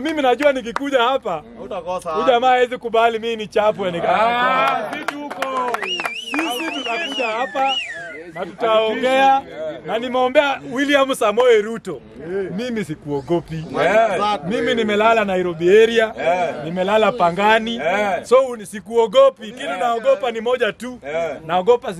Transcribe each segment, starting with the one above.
Mimi najua nikikuja hapa Utakosa. huyu jamaa hawezi kubali mimi ni chapwe nika. Sisi huko. Sisi tutakuja hapa na tutaongea na nimeombea William Samoei Ruto. Mimi sikuogopi. Mimi nimelala Nairobi area, nimelala Pangani. So ni sikuogopi. Kitu naogopa ni moja tu. Naogopa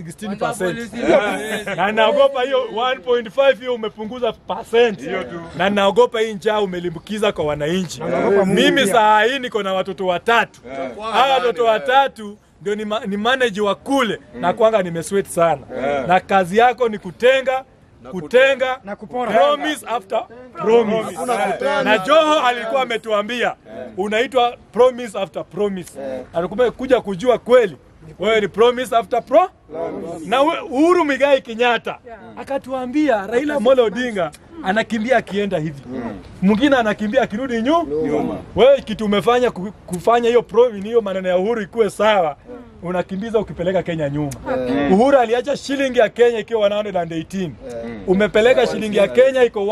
16%. Na naogopa hiyo 1.5 hiyo umepunguza percent. Na naogopa hii njaa umelimbukiza kwa wananchi. Mimi saa hii niko na watoto watatu. Hawa watoto watatu ndio ni, ma, ni manage wa kule na kwanga nimesweat sana. Na kazi yako ni kutenga kutenga na kupora. Promise after promise. Na Joho alikuwa ametuambia unaitwa promise after promise. Alikuwa kuja kujua kweli wewe ni promise after pro na we- Uhuru Migai Kenyatta akatuambia Raila Amolo Odinga anakimbia akienda hivi, mwingine anakimbia akirudi nyuma. Wewe kitu umefanya ku- kufanya hiyo promise hiyo maneno ya Uhuru ikuwe sawa, unakimbiza ukipeleka Kenya nyuma. Uhuru aliacha shilingi ya Kenya ikiwa 118 umepeleka shilingi ya Kenya iko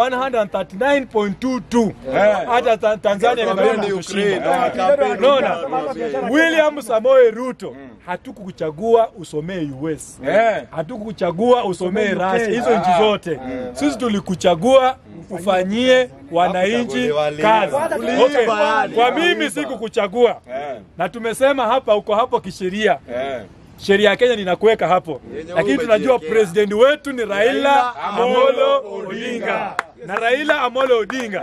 139.22 hata ta- Tanzania imebaki kushinda. Unaona, William Samoei Ruto hatukukuchagua usomee US, hatukukuchagua usomee Russia, hizo nchi zote. Sisi tulikuchagua ufanyie wananchi kazi. Okay. Kwa mimi sikukuchagua, na tumesema hapa, uko hapo kisheria sheria ya Kenya ninakuweka hapo, lakini tunajua president wetu ni Raila Amolo Odinga na Raila Amolo Odinga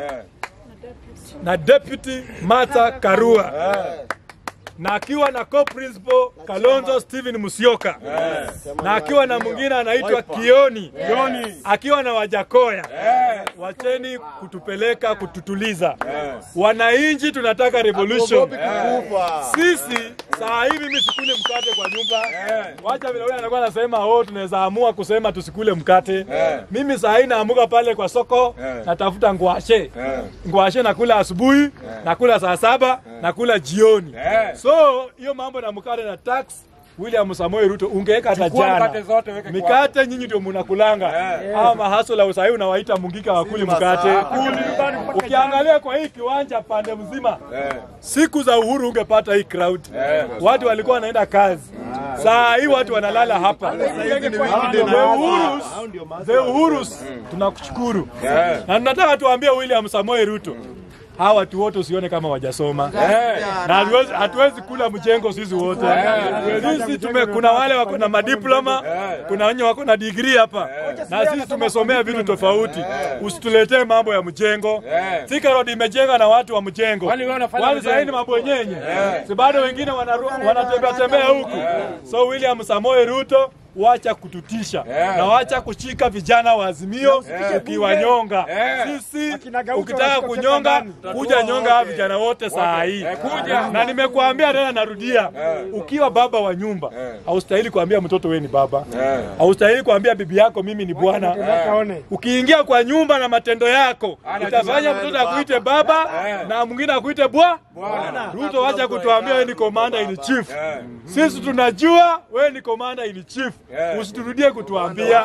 na deputy Martha Karua na akiwa na co-principal Kalonzo Steven Musyoka na akiwa na mwingine anaitwa Kioni akiwa na Wajakoya. Wacheni kutupeleka kututuliza. Wananchi tunataka revolution. Sisi saa hii mimi sikule mkate kwa nyumba. Wacha vile wewe anakuwa anasema oh, tunaweza amua kusema tusikule mkate. Mimi saa hii naamuka pale kwa soko natafuta ngwashe. Ngwashe nakula asubuhi, nakula saa saba, nakula jioni. So hiyo mambo na mkate na tax William Samoei Ruto ungeweka hata jana. mkate zote weke Mikate nyinyi ndio mnakulanga. Hawa mahasola usahii unawaita mungika wakuli mkate. Ukiangalia kwa hii kiwanja pande mzima siku za uhuru ungepata hii crowd. Watu walikuwa wanaenda kazi. Saa hii watu wanalala hapa. The Uhurus, the Uhurus tunakushukuru. Na tunataka tuambie William Samoei Ruto hawa watu wote usione kama wajasoma na hatuwezi, hatuwezi kula mjengo sisi wote. Sisi tume, kuna wale wako na madiploma, kuna wenye wako na degree hapa, na sisi tumesomea vitu tofauti. Usituletee mambo ya mjengo. Thika Road imejenga na watu wa mjengo, Kwani wewe unafanya wale sasa ni mjengo? mabwenyenye, si bado wengine wanaru- wanatembea tembea huku. So William Samoei Ruto wacha kututisha na wacha kushika vijana wa Azimio ukiwanyonga. Sisi ukitaka kunyonga, kuja nyonga hawa vijana wote saa hii. Na nimekuambia tena, narudia, ukiwa baba wa nyumba haustahili kuambia mtoto wewe ni baba, haustahili kuambia bibi yako mimi ni bwana. Ukiingia kwa nyumba na matendo yako utafanya mtoto akuite baba na mwingine akuite bwa. Ruto, wacha kutuambia wewe ni commander in chief. Sisi tunajua wewe ni commander in chief. Usiturudie kutuambia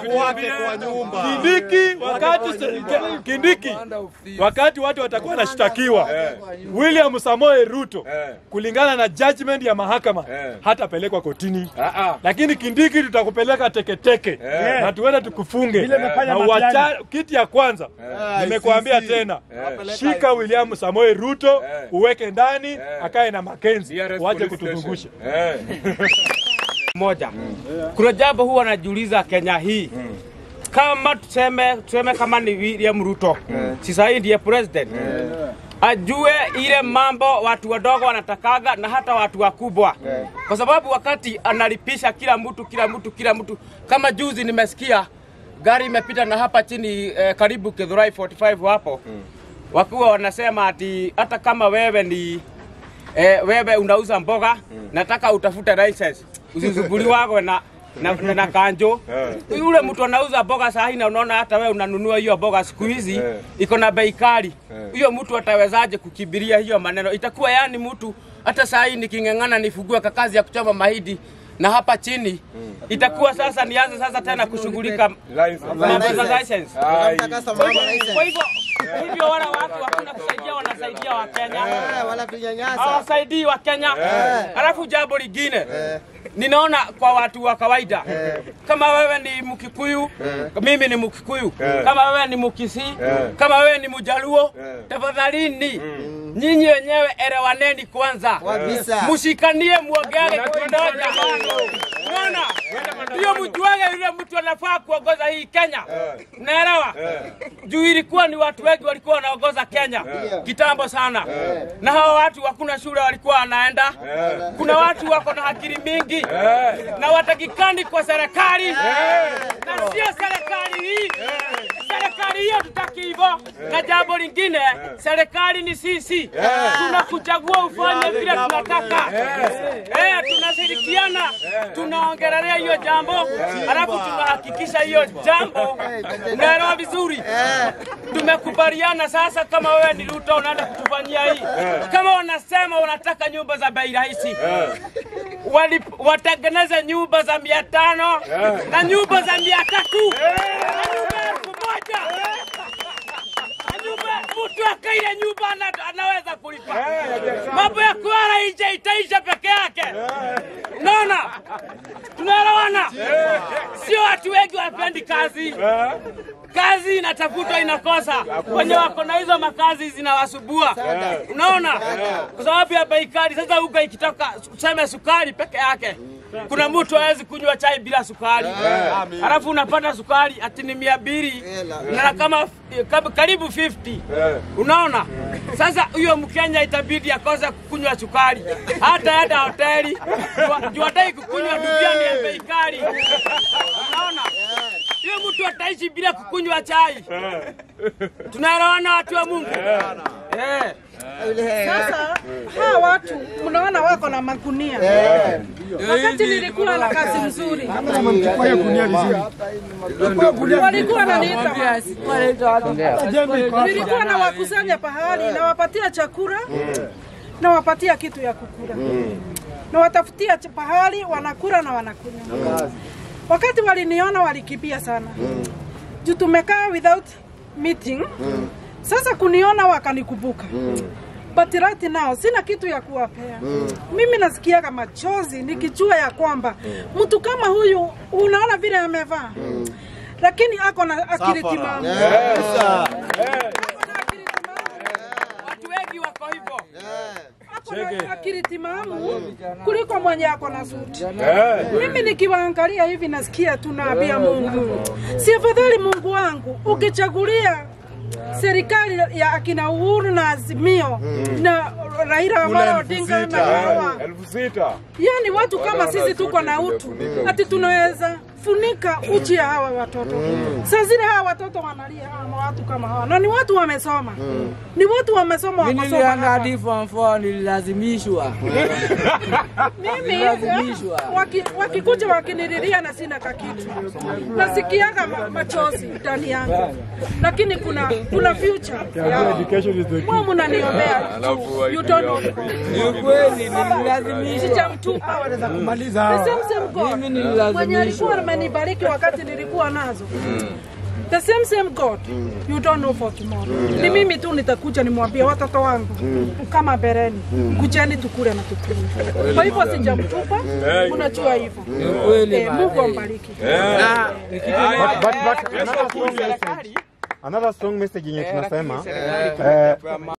Kindiki wakati Kindiki wakati watu watakuwa wanashtakiwa William Samoei Ruto kulingana na judgment ya mahakama hatapelekwa kotini, lakini Kindiki tutakupeleka teketeke na tuende tukufunge na uacha kiti ya kwanza. Nimekuambia tena, shika William Samoei Ruto uweke ndani, akae na Makenzi, waje kutuzungusha. moja. Kuna jambo huwa najiuliza Kenya hii kama tuseme, tuseme kama ni William Ruto si sahii ndiye president ajue ile mambo watu wadogo wanatakaga na hata watu wakubwa, kwa sababu wakati analipisha kila mtu kila mtu kila mtu, kama juzi nimesikia gari imepita na hapa chini eh, karibu Githurai 45 hapo wakiwa wanasema ati hata kama wewe ni eh, wewe unauza mboga nataka utafute license usisumbuliwagwe na na, na, na kanjo yule mtu anauza mboga saa hii na unaona hata wewe unanunua hiyo mboga siku hizi iko na bei kali huyo mtu atawezaje kukimbilia hiyo maneno itakuwa yani mtu hata saa hii niking'ang'ana nifugue kakazi ya kuchoma mahidi na hapa chini itakuwa sasa nianze sasa tena kushughulika mambo za license kwa hivyo hivyo wale watu hakuna kusaidia, wanasaidia Wakenya Eh, wanatunyanyasa. hawasaidii wa Kenya. Alafu jambo lingine ninaona kwa watu wa kawaida, kama wewe ni Mkikuyu, mimi ni Mkikuyu, kama wewe ni Mkisii, kama wewe ni Mjaluo, tafadhalini nyinyi wenyewe elewaneni kwanza, Kabisa. mshikanie, muongeage kitu moja. Unaona, hiyo mjuage yule mtu anafaa kuongoza hii Kenya, naelewa juu ilikuwa ni watu wengi walikuwa wanaongoza Kenya kitambo sana, na hawa watu hakuna shule walikuwa wanaenda. Kuna watu wako na akili mingi na watakikani kwa serikali, na sio serikali hii. Serikali hiyo tutaki hivyo. Na jambo lingine, serikali ni sisi, tunakuchagua ufanye vile tunataka. Eh, tunashirikiana, tunaongelelea hiyo jambo, alafu tunahakikisha hiyo jambo unaelewa vizuri. Tumekubaliana sasa, kama wewe ni Ruto unaenda kutufanyia hii, kama wanasema wanataka nyumba za bei rahisi wali- watengeneze nyumba za mia tano na nyumba za mia tatu na nyumba elfu moja na nyumba mtu akaile nyumba ana- anaweza kulipa. Mambo ya kulala nje itaisha peke yake. Unaona, tunaelewana? Sio watu wengi wapendi kazi kazi inatafutwa inakosa, wenye wako na hizo makazi zinawasubua. Unaona, kwa sababu ya bei kali. Sasa uga ikitoka useme sukari peke yake, kuna mtu hawezi kunywa chai bila sukari, alafu unapata sukari ati ni mia mbili na kama kama- karibu 50 unaona. Sasa huyo Mkenya itabidi akose kukunywa sukari, hata hata hoteli juu- juu hataki kukunywa duniani ya bei kali, unaona hiyo mtu ataishi bila kukunywa chai. Tunaelewana watu wa Mungu? Eh. Sasa hawa watu mnaona wako na magunia. Wakati nilikuwa na kazi mzuri, walikuwa wananiita, nilikuwa nawakusanya pahali, nawapatia chakula, nawapatia kitu ya kukula, nawatafutia ch- pahali wanakula na wanakunywa. Wakati waliniona walikimbia sana juu tumekaa without meeting. Sasa kuniona wakanikumbuka but right now sina kitu ya kuwapea. Mimi nasikiaga machozi nikijua ya kwamba mtu kama huyu unaona vile amevaa lakini ako na akili timamu. Kabisa. Ako na akili timamu. Watu wengi wako hivyo. Ako na akili timamu kuliko mwenye ako na suti. Mimi nikiwaangalia hivi nasikia tu naambia Mungu, si afadhali Mungu wangu ukichagulia serikali ya akina Uhuru na Azimio na Raila Amolo Odinga na hawa elfu sita yani watu kama sisi tuko na utu, ati tunaweza funika uchi ya hawa watoto. Saa zile hawa watoto wanalia hawa watu kama hawa, na ni watu wamesoma, ni watu wamesoma, Mimi wakasoma nilienda hapa. hadi form 4 nililazimishwa. Mimi Nililazimishwa. waki- wakikuja wakinililia na sina kakitu, nasikiaga ma- machozi ndani yangu, lakini kuna kuna future yao. education is the Mwa mnaniombea you don't know. Ni ukweli nililazimishwa. Sijamtupa. The same same God. Mimi nililazimishwa. Mwenye alikuwa amenibariki wakati nilikuwa nazo. The same same God. You don't know for tomorrow. Ni mimi tu nitakuja nimwambie watoto wangu kama bereni, kujeni tukule na tukule. Kwa hivyo sijamtupa, unajua hivyo. Ni ukweli Eh, Mungu bana. ambariki. Na But, but, but another strong message, another strong message yenye tunasema eh,